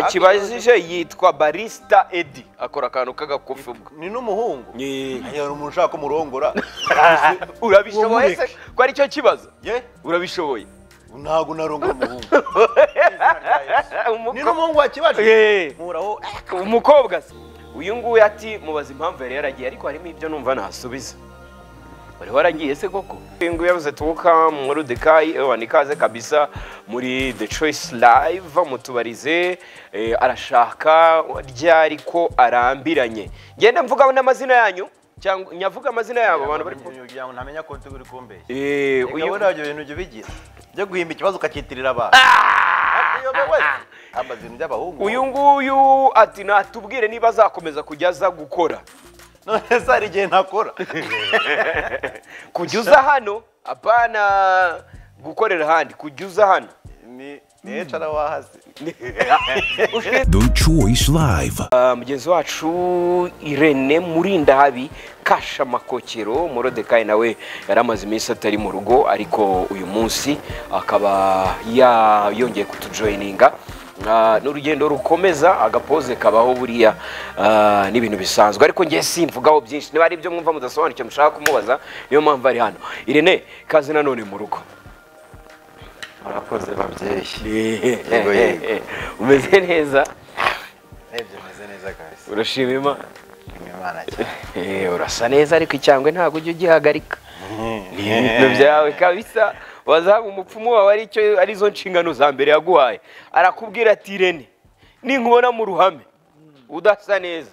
wakibajije yitwa barisita edi akora akantu k'agakufi ubwo ni n'umuhungu Ni- hari umuntu ushaka kumurongora urabishoboye se ko ari cyo kibazo ye urabishoboye ntabwo narongora umuhungu Umuko- ni n'umuhungu wakibaje Eh, nkuraho umukobwa se uyu nguyu ati mubaze impamvu yari yaragiye ariko harimo ibyo numva ntasubiza wari waragiye se koko uyu nguyu yabuze tuwuka muri dekayi ewa nikaze kabisa muri the choice live mutubarize eh, arashaka ryari ko arambiranye ngenda mvuga n'amazina yanyu cyangwa nyavuga amazina yabo abantu bari ku- kugira ngo ntamenya ko turi kumbeshya Eh, reka uyu wowe ntabyo bintu jya ubigira byo guhimba ikibazo ukakitirira abantu hamba ibintu by'abahungu uyu nguyu ati natubwire niba azakomeza kujya aza gukora none se hari igihe ntakora kujya uza hano apana gukorera ahandi kujya uza hano ni niyo cara wahasi The Choice Live. Ah, mugenzi wacu irene murindahabi kashamakokero murodekayi nawe yari amaze iminsi atari mu rugo ariko uyu munsi akaba ya- yongeye kutujoyininga Ah, ni urugendo rukomeza agapoze kabaho buriya ah, ni ibintu bisanzwe ariko ngiye simvugaho byinshi niba ari ibyo mwumva mudasobanukiwe mushaka kumubaza niyo mpamvu ari hano irene kaze nanone mu rugo murakoze babyeyi Yego, yego. umeze neza n'ibyo meze neza guys urashima imana imana cyane Eh, urasa neza ariko icyangwe ntabwo ujya ugihagarika ni ibintu byawe kabisa wazaba umupfumu wawe ari cyo arizo nshingano za mbere yaguhaye arakubwira ati irene ninkubona mu ruhame udasa neza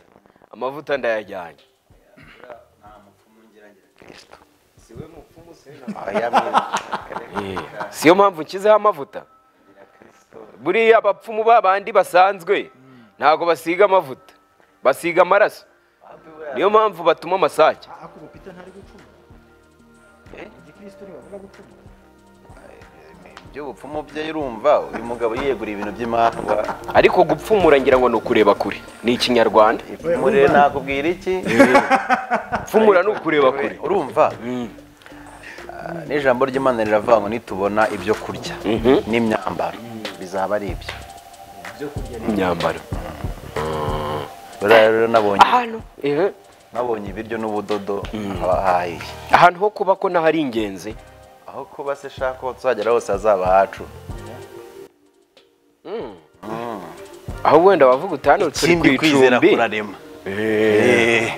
amavuta ndayajyanye Eh, siyo mpamvu nshyizeho amavuta buriya abapfumu babandi basanzwe ntabwo basiga amavuta basiga amaraso niyo mpamvu batuma amasake iby'ubupfumu bye urumva uyu mugabo yiyeguriye ibintu by'imandwa ariko gupfumura ngira ngo ni ukureba kure ni ikinyarwanda ipfumu rero nakubwira iki pfumura ni ukureba kure urumva Ah, n'ijambo ry'imana riravuga ngo nitubona ibyo kurya n'imyambaro bizaba ari ibyo imyambaro buriya rero nabonye ahantu eh, nabonye ibiryo n'ubudodo abahahiye ahantu ho kuba ko naho ari ingenzi aho kuba se shaka aho tuzagera hose hazaba hacu aho wenda wavuga uti hano turi ku ikindi kwizera icumbi kurarema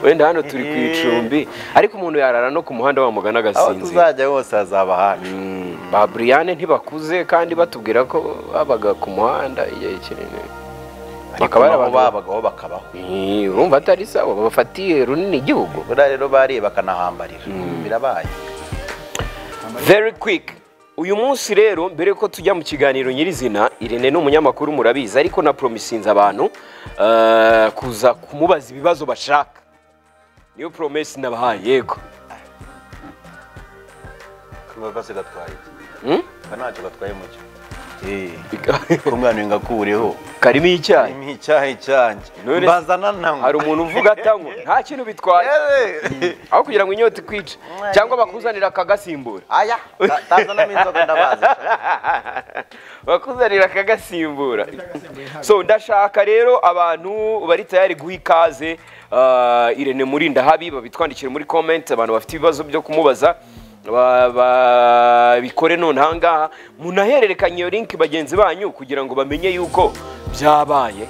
wenda hano turi ku icumbi ariko umuntu yarara no ku muhanda wa mugana aho agasinzira tuzajya hose hazaba hacu Mm, ba Brian ntibakuze kandi batubwira ko babaga ku muhanda igihe kinini ariko Bakaba ari naho abantu- babagaho bakabaho Eh, urumva atari sawa bafatiye runini igihugu buriya rero bariye bakanahambarira birabaye very quick uyu munsi rero mbere yuko tujya mu kiganiro nyirizina irene ni umunyamakuru murabizi ariko na promisinze abantu eh, kuza kumubaza ibibazo bashaka niyo promesi nabahaye yego kose gatwaye iki Hmm? Ka ntacyo gatwaye mucyo kumwana ngakureho karimo icyayi ni icyaha cyanjye None se- mbazana ntango hari umuntu uvuga atanywa nta kintu bitwaye aho kugira ngo inyota ikwice cyangwa bakuzanira akagasimbura aya ta- tazanamo inzoga ndabazi bakuzanira akagasimbura so ndashaka rero abantu bari tayari guha ikaze ah, irene murinda habi babitwandikire muri comment abantu bafite ibibazo byo kumubaza ba- babikore none ahangaha munahererekanye iyo link bagenzi banyu kugira ngo bamenye yuko byabaye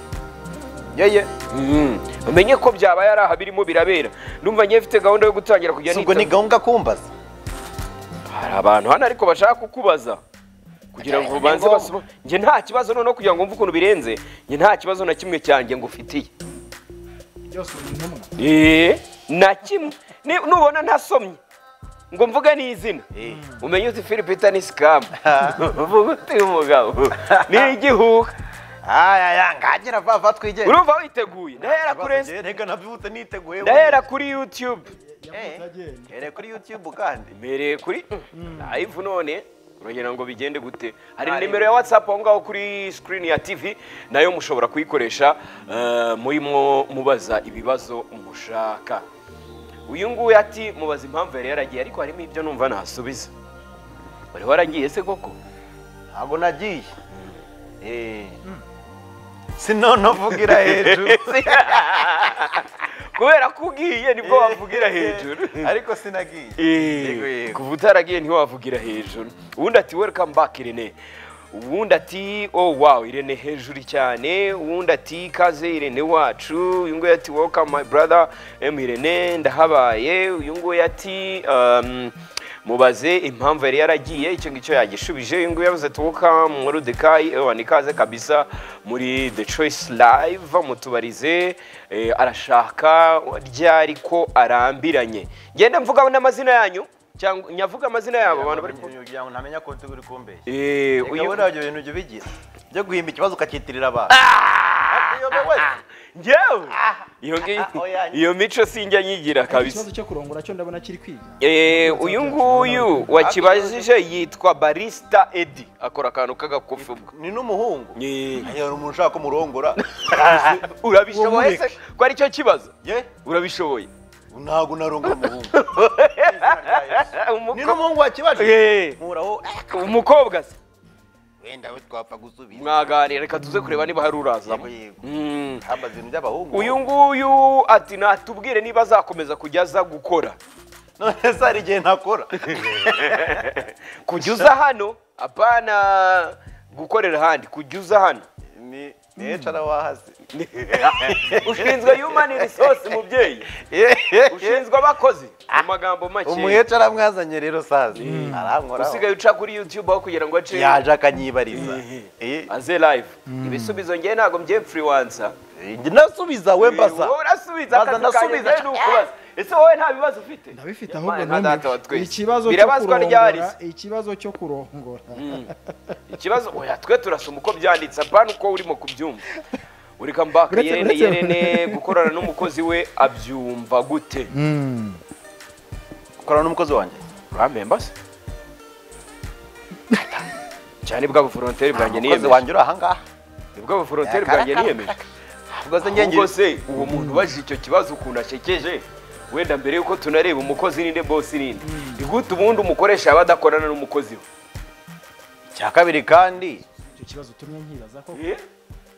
yeye Mm. bamenye ko byabaye ari aha birimo birabera ndumva ngiye mfite gahunda yo gutangira kujya ubwo ni nita gahunda kumbaza hari abantu hano ariko bashaka kukubaza kugira ngo ubanze basoma njye nta kibazo noneho kugira ngo wumve ukuntu birenze njye nta kibazo na kimwe cyanjye ngufitiye Eh, na kimwe Ni- nubona ntasomye ngo mvuge n'izina umenye uti filipita ni sikamu uvuga uti uyu mugabo ni igihuha ayaya ngagira vava twigenge urumva witeguye ndahera kuri Insta- reka nabyutse niteguye ndahera kuri yutube mbere kuri yutube kandi mbereye kuri live none uragenda ngo bigende gute hari nimero ya whatsapp aho ngaho kuri screen ya tv nayo mushobora kuyikoresha eh, murimo mubaza ibibazo mushaka uyu nguyu ati mubaza impamvu yari yaragiye ariko harimo ibyo numva ntasubiza wari waragiye se koko ntabwo nagiye Eh, sinone uvugira hejuru kubera ko ugiye nibwo wavugira hejuru ariko sinagiye Yego, Eh, yego. kuva utaragiye ntiwavugira hejuru ubundi ati welcome back irene ubundi ati oh wow irene hejuru cyane ubundi ati ikaze irene wacu uyu nguyu ati welcome my brother em irene ndahabaye uyu nguyu ati um, mubaze impamvu yari yaragiye icyo ngicyo yagishubije uyu nguyu yavuze ati welcome morodekayi ewa nikaze kabisa muri the choice live mutubarize eh, arashaka ryari ko arambiranye ngenda mvuga n'amazina yanyu cyangwa nyavuga amazina yabo abantu bari ku- kugira ngo ntamenya ko turi kumbeshya Eh, Reka uyu- wowe nabyo bintu ujya ubigira byo guhimba ikibazo ukakitirira abantu Uyobewe. njyewe iyo ngiyo ah, oya. iyo mico sinjya nyigira kabisa ikibazo cyo kurongora cyo ndabona kiri kwiga Eh, uyu nguyu wakibajije yitwa barista edi akora akantu k'agakufi ubwo ni n'umuhungu Ni- Aya, hari umuntu ushaka ko murongora urabishoboye se ko ari cyo kibazo ye urabishoboye ntabwo narongora umuhungu ni Umuko- n'umuhungu wakibaje Eh, mpuraho eh, umukobwa se wenda we twapfa gusubiza mwaganira reka tuze kureba niba hari uraza Yego, yego. Mm. hamba ibintu by'abahungu uyu nguyu ati natubwire niba azakomeza kujya aza gukora none se hari igihe ntakora kujya uza hano apana gukorera ahandi kujya uza hano ni ni ecara wahasi ushinzwe human resource mubyeyi ushinzwe abakozi mu magambo make umuhece aramwazanye rero sazi arankoraho usigaye uca kuri youtube aho kugira ngo ace yaje akanyibariza Eh, aze live ibisubizo njye ntabwo mbyemfuriwansa njye ndasubiza we mbaza wowe urasubiza Baza akazi kanjye ndasubiza. njye ni ukubaza ese wowe nta bibazo ufite ndabifite Mana, ahubwo nka data wa numiwe twese. ikibazo cyo birabazwa ryari kurongora ikibazo cyo kurongora ikibazo oya twe turasoma uko byanditse apana uko urimo kubyumva ureka mbaka Uretse- yerene uretse- yerene gukorana n'umukozi we abyumva gute Mm. korana n'umukozi wanjye urambemba se cyane bwa buforonteri bwanjye umukozi niyemeje wanjye uri ahangaha ni bwa buforonteri Yakara- bwanjye niyemeje ubwo se ahubwo ngenge se uwo muntu ubajije icyo kibazo ukuntu ashekeje wenda mbere yuko tunareba umukozi ninde bosi ninde ni gute ubundi umukoresha yaba adakorana n'umukozi we cya kabiri kandi icyo kibazo utumye nkibaza ko Eh?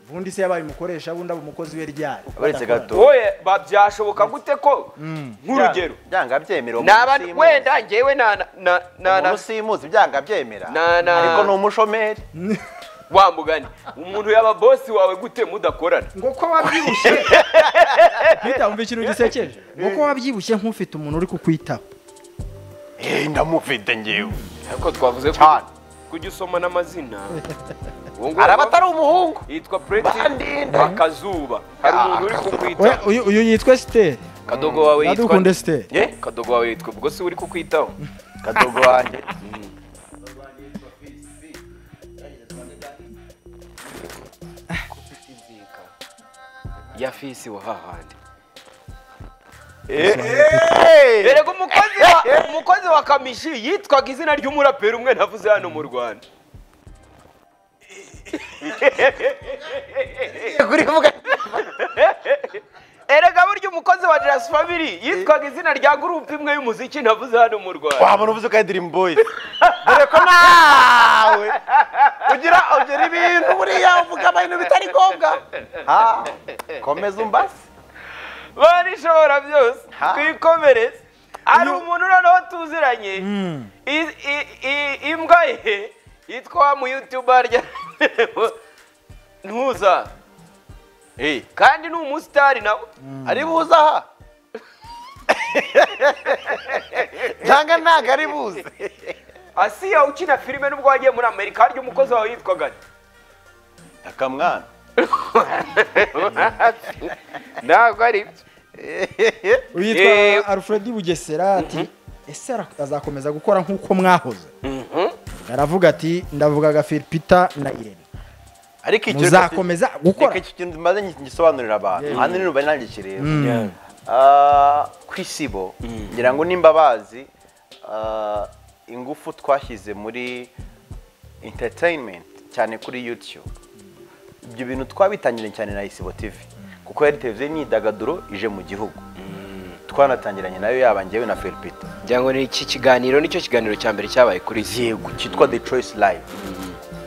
ubundi se yabaye umukoresha bundi aba umukozi we ryari Uretse gato. wowe ba- byashoboka gute ko nk'urugero byanga byemera uwo naba muntu simuzi. wenda njyewe na na- na na umuntu na usimuzi byanga byemera Na- na- ariko ni umushomeri wa mugani umuntu yaba bosi wawe gute mudakorana ngo ko wabyibushye bitamva ikintu gisekeje ngo ko wabyibushye nk'ufite umuntu uri kukwitaho Eh, ndamufite ngewe ariko twavuze ko Cyane. kujya usomana amazina Uwo nguwo araba atari umuhungu yitwa Pretty Bandinda. Bakazuba hari umuntu uri kukwitaho Oya, uyu- uyu yitwa siteri kadogo wawe yitwa Iradukunde Siteri. Eh, kadogo wawe yitwa ubwo si uri kukwitaho kadogo wanjye ya fisi wa hahandi Eh, erega umukozi wa umukozi wa kamishi yitwaga izina ry'umuraperi umwe navuze hano mu Rwanda erega burya umukozi wa Just Family yitwaga izina rya gurupe imwe y'umuziki navuze hano mu Rwanda wabona uvuze ko ari dream boys dore ko nawe ugira ugira ibintu buriya uvuga ibintu bitari ngombwa Ah, komeza umbase barishobora byose Ha. twikomereze hari umuntu noneho tuziranye I- i- i- imbwa ye yitwa wa muyutuba rya ntuza kandi ni umusitari nawe ari buze aha cyangwa ntabwo ari buze asiya ukina filime n'ubwo wagiye muri amerika harya umukozi wawe yitwaga nde? akamwana ntabwo ari byo uyu yitwa Eh. alfred bugesera ati ese ara- azakomeza gukora nk'uko mwahoze aravuga ati ndavugaga filipita na irene ariko icyo reka tu- muzakomeza gukora reka icyo kintu maze ngisobanurira abantu ahanini ubari nanjye kireba Mm. Ah, ku isibo ngira ngo nimba bazi ah, ingufu twashyize muri entertainment cyane kuri youtube ibyo bintu twabitangiranye cyane na isibo tv kuko yari televiziyo y'imyidagaduro ije mu gihugu twanatangiranye nayo yaba njyewe na felipita ngira ngo ni iki kiganiro nicyo kiganiro cya mbere cyabaye kuri yego cyitwa the choice live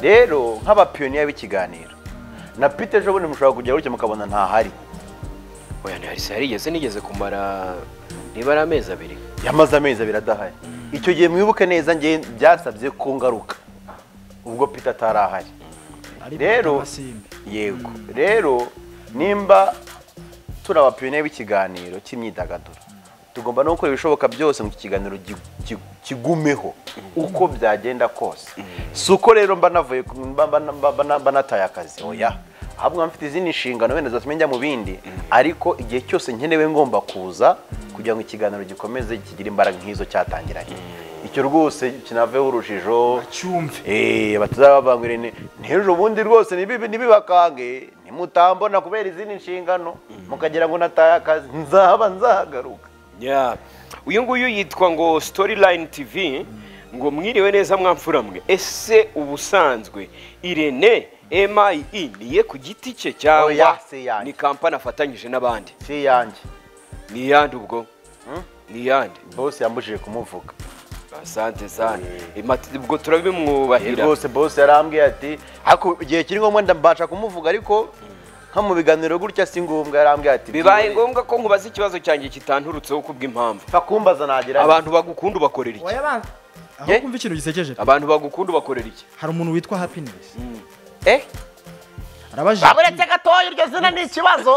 rero nk'abapiyoniya b'ikiganiro na pite ejo bundi mushobora kujya gutya mukabona ntahari oya ntihari yarigeze nigeze kumara niba ari amezi abiri yamaze amezi abiri adahari icyo gihe mwibuke neza ngewe byasabye ko ngaruka ubwo pite atari ahari Rero- yego rero nimba turi abapiyoniye b'ikiganiro cy'imyidagaduro tugomba no gukora ibishoboka byose ngo iki kiganiro gi- gi- kigumeho uko byagenda kose si uko rero mba navuye ku- mba- mba- mba- mba- mba nataye akazi oya ahubwo mba mfite izindi nshingano wenda zatumye njya mu bindi ariko igihe cyose nkenewe ngomba kuza kugira ngo ikiganiro gikomeze kigire imbaraga nk'izo cyatangiranye icyo rwose kinaveho urujijo cyumve Eh, batazababangwire ni ntejo bundi rwose nibibi nibibakange nimutambona kubera izindi nshingano mukagira ngo nataye akazi nzaba nzahagaruka Yeah. uyu nguyu yitwa ngo storyline tv ngo mwiriwe neza mwamfuramwe ese ubusanzwe irene MIE niye ku giti cye cyangwa Oya, si yanjye. ni kampani afatanyije n'abandi si yanjye ni iyande ubwo Hmm? ni iyande bose yambujije kumuvuga asante sana Imati- ubwo turabimwubahira rwose bose yarambwiye ati "Ako igihe kiri ngombwa ndabasha kumuvuga ariko nko mu biganiro gutya si ngombwa yarambwiye ati bibaye ngombwa ko nkubaza ikibazo cyanjye kitanturutseho kubw'impamvu mfa kumbaza nagira nti." abantu bagukunda ubakorera iki aho Ye? kumva ikintu gisekeje pe. abantu bagukunda ubakorera iki hari umuntu witwa happiness eh arabajije ati, baburetse gatoya iryo zina ni ikibazo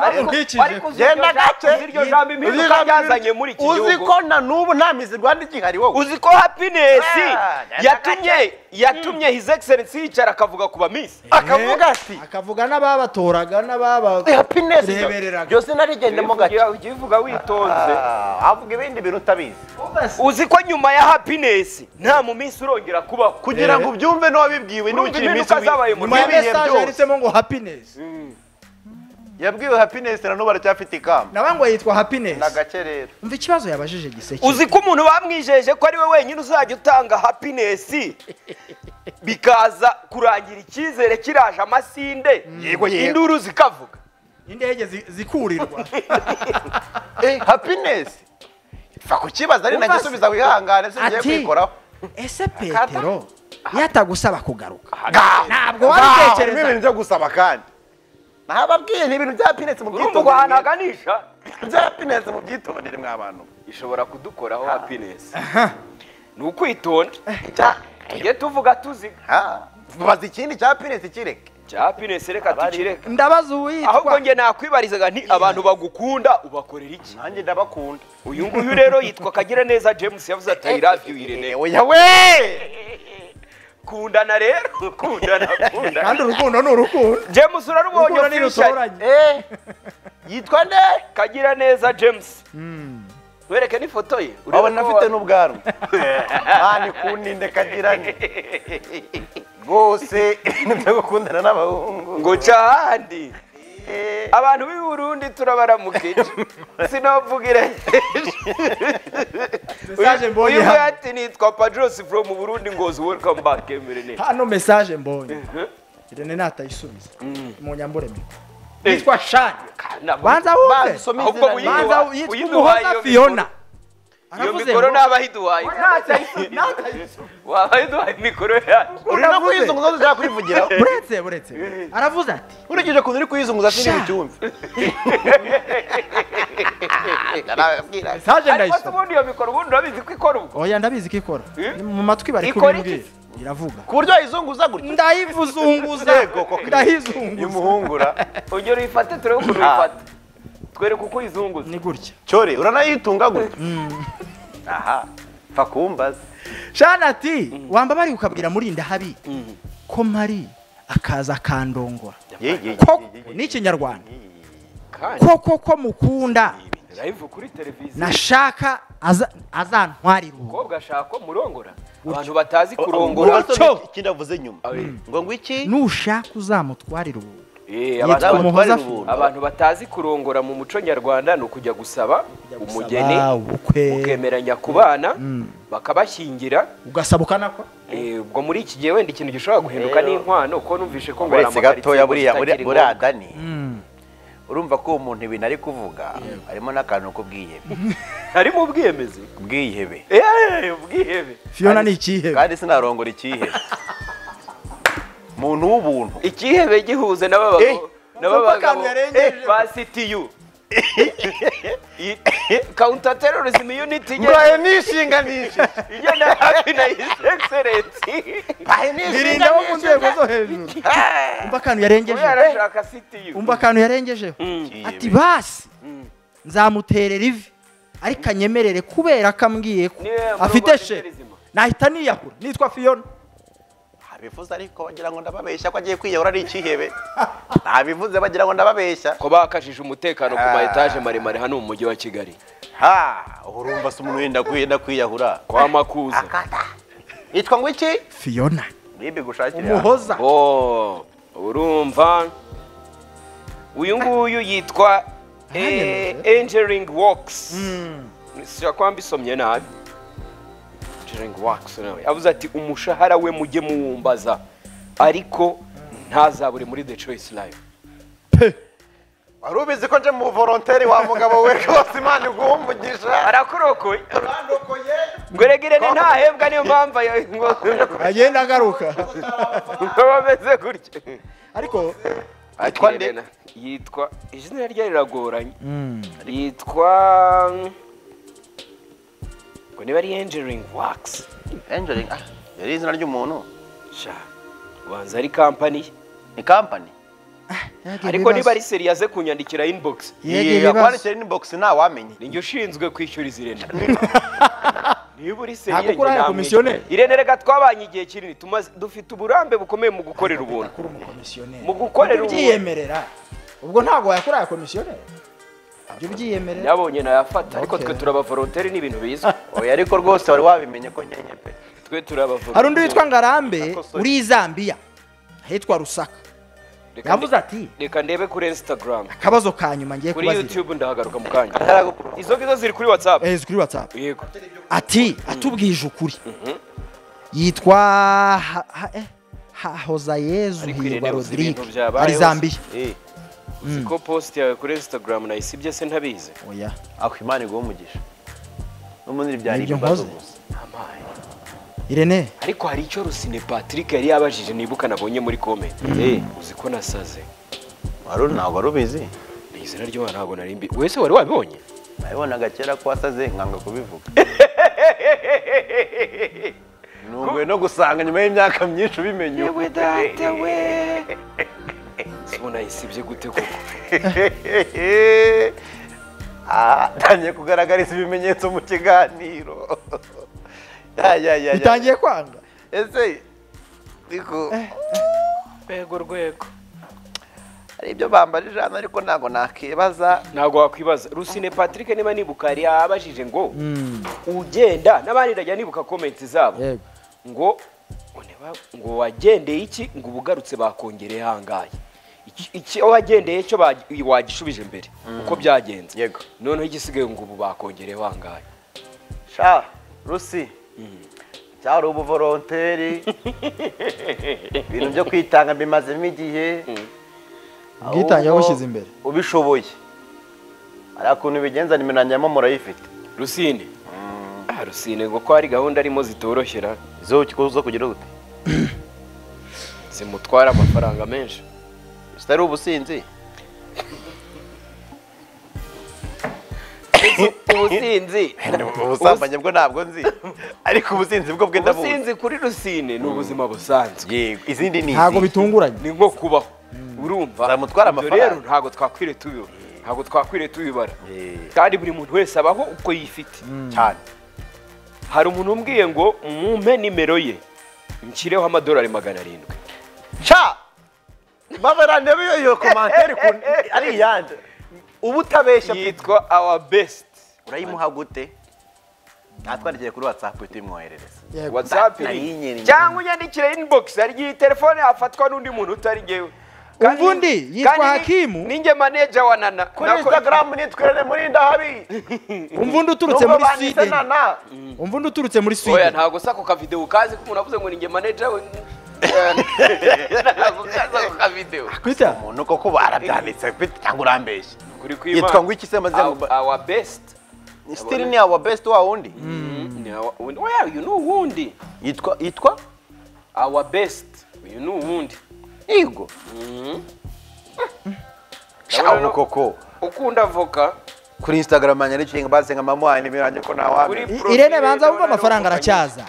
bamuhikije. genda gake iryo jambo impinduka ryazanye muri iki uzi gihugu ko na n'ubu nta mizi rwanda igihari wowe uzi ko happiness Ah, yatumye yatumye his excellency yicara akavuga ku bamisi akavuga ati akavuga n'ababatoraga n'ababa happiness Rebereraga. byose narigendemo gake ujya uvuga witonze Ah, avuga ibindi bintu utabizi uzi ko nyuma ya happiness nta mu minsi urongera kubaho kugira ngo ubyumve n'uwabibwiwe Urumva n'ukiri impinduka iminsi zabaye mu nyuma ya n'ibihe message byose. yanditsemo ngo happiness yabwiwe happiness na n'ubu aracyafite ikamba naba ngo yitwa happiness na gake rero umva ikibazo yabajije gisekeje uzi ko umuntu bamwijeje ko ari we wenyine uzajya utanga happiness bikaza kurangira icyizere kiraje amasinde Yego, yego. induru zikavuga indege zi- zikurirwa Eh, happiness fa kukibaza ari Umva se. nagisubiza wihangane singiye Ati, kwikoraho ese petero yatagusaba kugaruka ntabwo wabitekereza. ibintu byo gusaba kandi nababwiye ni ibintu bya happiness mu urumva ngo ahantu bwitondere haganisha bya happiness mu bwitondere mwa bantu ishobora kudukoraho happiness ni ukwitonda tujye tuvuga tuziga Ah, mubaza ikindi cya happiness kireke cya happiness reka tukireka ndabaza ahubwo uwitwa njye nakwibarizaga nti abantu bagukunda ubakorera iki nanjye ndabakunda uyu nguyu rero yitwa kagira neza james yavuze ati i love you irene oya we kundana rero kundana kandi kundana urukundo ni urukundo james urarubonye urukundo official ntirutoranye Eh, yitwa nde kagira neza james wereke n'ifoto ye urebe urabona ko afite wa- n'ubwanwa mani kuninde kagirane rwose nibyo gukundana n'abahungu ngo ca ahandi Eh, abantu b'i burundi turabaramukije sinavugire Message mbonye uyu hano. ati nitwa padros from burundi ngozi welcome back emirene hano message mbonye irene natayisubiza mu nyambureme yitwa shani banza wumve basome Ahubwo izina uyiduha- ryiwe. banza yitwa uyiduhaye iyo umuhoza mikoro. fiona iyo aravuze mikoro ngo- naba yiduhaye Natayisubiza. waba yiduhaye mikoro yacu uri no Uravuze. kwizunguza ushaka kwivugiraho buretse buretse aravuze ati ukurikije ukuntu uri kwizunguza Sha. sinzi icyumve message ariko se ndayisoma ubundi iyo mikoro ubundi urabizi ko ikora ubwo oya ndabizi ko ikora Eh? Ni mu matwi bari Ikora iki? kubimbwira iravuga ku buryo wayizunguza gutya ndayivuzunguza Yego, koko. ndayizunguza imuhungura ongera uyifate turebe ukuntu uyifata twereke uko uyizunguza ni gutya cyore uranayitunga gutya aha fa kumbaza shana ati wambabari ukabwira murinda habi ko mari akaza akandongora Ye, ye, ye, koko ye, ye, ye. ni ikinyarwanda kandi koko ko mukunda live kuri televiziyo nashaka aza- azantwarira ubu umukobwa ashaka ko murongora abantu batazi kurongora Ngubasobe Cyo. ikindi avuze nyuma Mm. ngo ngo iki nushaka uzamutwarira ubu Eh, yitwa abantu- umuhoza batwara Fiona. abantu batazi kurongora mu muco nyarwanda ni ukujya gusaba umugeni Gusaba ubukwe mukemeranya ku bana bakabashyingira ugasaba ukanakora Eh, ubwo muri iki gihe wenda ikintu gishobora guhinduka Rero- n'inkwano kuko numvishe ko ngo uretse gatoya buriya buriya- buriya burada dani urumva ko uwo muntu ibintu ari kuvuga harimo n'akantu k'ubwihebe harimo ubwiyemezi ubwihebe Eh, ubwihebe fiona ni ikihebe kandi sinarongora ikihebe muntu w'ubuntu ikihebe gihuze n'aba Eh, bagabo n'aba umva akantu bagabo yarengeje. eh, ba CTU counter terrorism unit igenda mbaye nishinganishe igenda hafi na his excellency birinda abo mu nzego zo hejuru umva akantu yarengeje kubera ashaka CTU umva akantu yarengejeho ati basi nzamuterera ivi ariko anyemerere kubera ko ambwiye ko Niwe muri afite Rwanda she nyirizina. nahita niyahura nitwa fiyona ntabivuze ariko bagira ngo ndababeshya ko agiye kwiyahura ari ikihebe ntabivuze bagira ngo ndababeshya ko bakajije umutekano ku Ah. ma etaje maremare hano mu mujyi wa Kigali ha urumva se umuntu wenda kwiyenda kwiyahura kwa Makuza yitwa ngo iki fiyona nibi gushakira umuhoza oh urumva uyu nguyu yitwa eh, Ahanereje. Engineering Works sishobora kuba mbisomye nabi Engineering Works nawe avuze ati umushahara we mujye muwumbaza ariko ntazabure muri The Choice Live wari ubizi ko nje mu volonteri wa mugabo we rwose imana iguhumbugisha arakurokoye arandokoye ngo regere ni ntahembwa niyo mpamvu ayo- ngo agenda agaruka ngo bameze gutya ariko Yitwa nde? Irene. yitwa izina rye riragoranye yitwa ngo niba ari engineering works Angeline, ah, yari izina ry'umuntu sha ubanza ari kampani ye. ni kampani ariko niba ari seri yaze kunyandikira inbox Yego, ibibazo. kwandikira inbox ntawamenye ninjye ushinzwe kwishyuriza irene niba uri seri Ntabwo yanjye ukora namwishyura. komisiyoneri. irene rega twabanye igihe kinini tumaze dufite uburambe bukomeye mu gukorera ubuntu kuri umukomisiyoneri mu gukorera Ujye ubuntu ubyiyemerera ubwo ntabwo wakora aya komisiyoneri ujye ubyiyemerera yabonye nayafata ariko twe Okay. turabavolonteri ni ibintu bizwi oya ariko rwose wari wabimenye ko nkenye pe twe turabavolonteri hari undi witwa ngarambe Akosoye. uri i zambia ahitwa rusaka Reka yavuze nde- ati reka ndebe kuri instagram akabazo ka nyuma ngiye kuri kubaza youtube ndahagaruka mu kanya Ataragukuraho. izo ngizo ziri kuri whatsapp Eh, kuri whatsapp yego ati atubwije ukuri yitwa ha- ha- eh, ha- hozayezu Ariko hirwa Irene, uzi rodirike ibintu byabayeho ari se? zambia Eh, uzi ko post yawe kuri instagram nayisibye se ntabizi oya aho imana iguhumbugisha n'umundi byari Nibyo ibibazo nkoze. gusa Amaye. irene ariko hari icyo rusine patrick yari yabajije nibuka nabonye muri comment Eh, uzi ko nasaze wari uri- ntabwo wari ubizi Ni izina ryo ntabwo nari mbi wese wari wabibonye nabibonaga kera ko wasaze nkanga kubivuga nunguwe no gusanga nyuma y'imyaka myinshi ubimenye ubu. Ese ubu nayisibye gute koko Ah, atangiye kugaragariza ibimenyetso mu kiganiro Ya, ya, ya, ya. bitangiye kwanga ese ariko rwego rwego hari ibyo bambajije hano ariko ntabwo nakibaza ntabwo wakwibaza rusine patrick niba nibuka yari yabajije ngo ugenda n'abandi ndajya nibuka comment zabo Yego. ngo ngo niba- ngo wagendeye iki ngo ubugarutse bakongereye ahangaye Iki- iki aho wagendeye cyo bagi- wagishubije imbere uko byagenze Yego. noneho igisigaye ngo ubu bakongereyeho ahangaye sha rusi cyari ubuvoronteri ibintu byo kwitanga bimazemo igihe ubwitange ahubwo yabushyize imbere ubishoboye hari ukuntu ubigenza nimenanyamo murayifite rusine Ah, rusine ngo ko hari gahunda arimo zitoroshera izo zo kugira gute zimutwara amafaranga menshi zitari ubusinzi ubusinzi ubusambanyi bwo ntabwo nzi ariko ubusinzi bwo bwenda buzi ubusinzi kuri rusine ni ubuzima busanzwe yego izindi ni ntabwo izihe? bitunguranye ni nko kubaho urumva Zamutwara Ibyo amafaranga. rero ntabwo twakwiriye tubiba ntabwo twakwiriye tubibara Eh. kandi buri muntu wese abaho uko yifite cyane hari umuntu umbwiye ngo mumpe nimero ye nshyireho amadolari magana arindwi Cha! Mabarane biyo iyo komanteri ku ari iyande. Ubutabeshya yitwa awa besiti urayimuha gute? Natwandikiye kuri WhatsApp uhita uyimwoherereza. Yego. watsapu Nayinyereje. cyangwa unyandikire inibogisi hari igihe iyi telefone yafatwa n'undi muntu utari ngewe Kandi- Umva undi, yitwa kandi ni- Hakimu. ninjye maneja wa nana Kuri Nako- Instagram nitwerere muri ndahabi. umva undi uturutse muri sweden umva undi uturutse muri oya sweden ntabwo se ako kavidewo kazi ko umuntu avuze ngo ninjye maneja we ntabwo kazi ako kavidewo kwita Umuntu koko barabyanditse bite cyangwa urambeshye. kuri ku Yitwa ngo iki se maze ngo- awa besiti Still ni our best wa wundi. uyu ni uwundi Yitwa yitwa awa besiti uyu ni uwundi yego Shawo. shawo koko ukunda avoka kuri instagram yanjye arikinga basenga mamuhaye nimero yanjye ko Kuri- ntawamenya I- irene banza wumva amafaranga aracyaza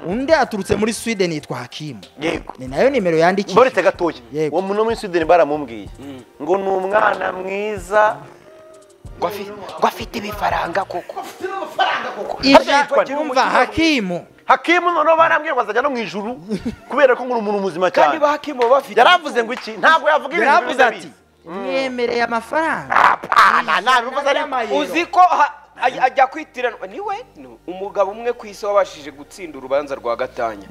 undi aturutse muri sweden yitwa hakimu yego ni nayo nimero yandikiye mboretse gatoya Yego. uwo muntu wo muri sweden baramubwiye ngo ni umwana mwiza ngo afi- ngo afite ibifaranga koko ija yitwa Jimmy umva hakimu hakimu noneho barambwiye ngo azajya no mu ijuru kubera ko ngo uri umuntu muzima kandi cyane bakimo bafite yaravuze ngo iki ntabwo yavuga ibintu yaravuze bimeze ati bibi. mwemereye amafaranga apana ntabivuze ari uzi ko ha- aj- ajya kwitiranwa niwe No. umugabo umwe ku isi wabashije gutsinda urubanza rwa gatanya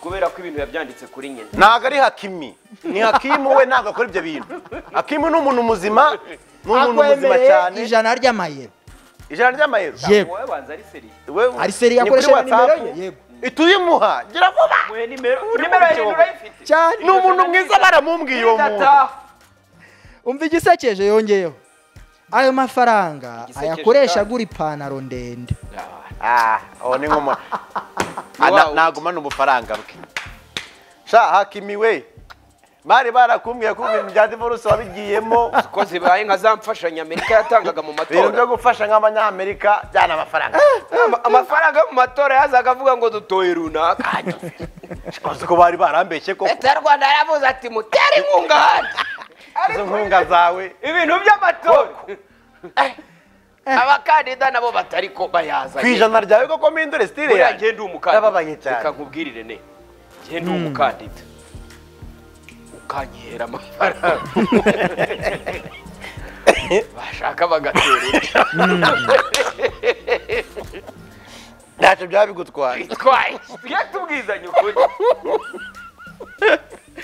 kubera ko ibintu yabyanditse kuri nyina ntabwo ari hakimi ni hakimu we ntabwo akora ibyo bintu hakimu ni umuntu muzima ni umuntu muzima akwemereye cyane ijana ry'amayero ijana ry'amayero yego wowe banza ari seri Wewe, ari seri ni kuri yakoresheje nimero WhatsApp. ye yego ituyimuha gira vuba mwe nimero nimero ya mu hejuru urayifite cyane ni umuntu mwiza baramubwiye uwo muntu idataha umva igisekeje yongeyeho ayo mafaranga Igisekeje ayakoresha kandi. agura ipantaro ndende Ah, uwo ni nk'umuntu ntagumana ubufaranga bwe sha hakimi we bari barakumbwiye ko ibintu bya divorce wabigiyemo ko zibaye nka za mfashanyo amerika yatangaga mu ibintu byo matora gufasha nk'abanyamerika byana amafaranga Ama- amafaranga yo mu matora yazaga avuga ngo dutoye runaka uzi ko bari barambeshye ko leta y'u rwanda yaravuze ati mutere inkunga ahandi izo nkunga zawe ibintu by'amatora abakandida nabo batari ko ku bayazanye ijana ryawe koko mpindure sitire buriya yanjye njye ndi umukandida Ndababaye cyane. reka nkubwirire ne njye ndi umukandida ukanyihera amafaranga bashaka bagatera inda. ntacyo byaba bigutwaye bitwaye tujye tubwizanye ukuri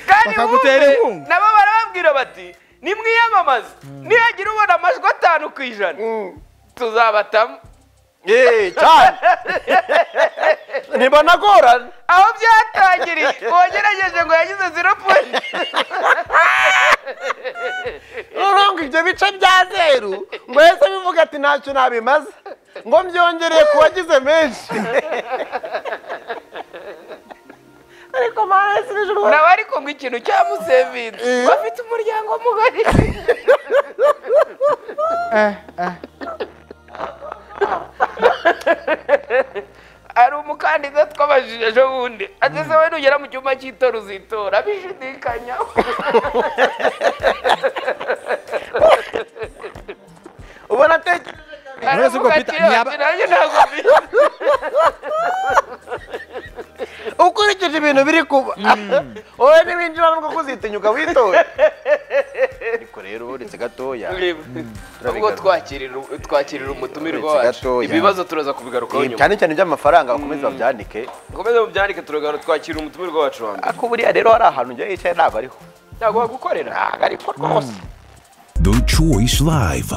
kandi Bakagutera bumve, inkunga. nabo barababwira bati nimwiyamamaze nihagira ubona amajwi atanu ku ijana tuzabatamo Yee, cyane ntibanagorana aho byatangiriye uwagerageje ngo yagize zero point noneho ngo ibyo bice bya zeru ngo yahise bivuga ati ntacyo nabimaze ngo mbyongereye ku wagize menshi ariko maresi nijoro nawe ariko ngo ikintu cyamusevinze bafite umuryango mugari Eh, eh. hari umukandida twabajije ejo bundi ageze we nugera mu cyumba cy'itora uzitora bishidikanya ubona atekereje wese ubwo aravuga ati Peter, ntiyaba- "Ati, nanjye ntabwo mbizi." ukurikije ibintu biri kuba wowe ntiwinjira nubwo kuzitinyuka witore ariko rero uretse gatoya ubwo twakirira twakirira umutumirwa Uretse wacu gatoya. ibibazo turaza kubigarukaho nyuma cyane cyane iby'amafaranga bakomeze babyandike komeza mubyandike turagana twakira umutumirwa wacu wa mbere ariko buriya rero hari ahantu njya yicaye ntabwo ariho ntabwo wagukorera ntabwo ariko rwose The Choice Live.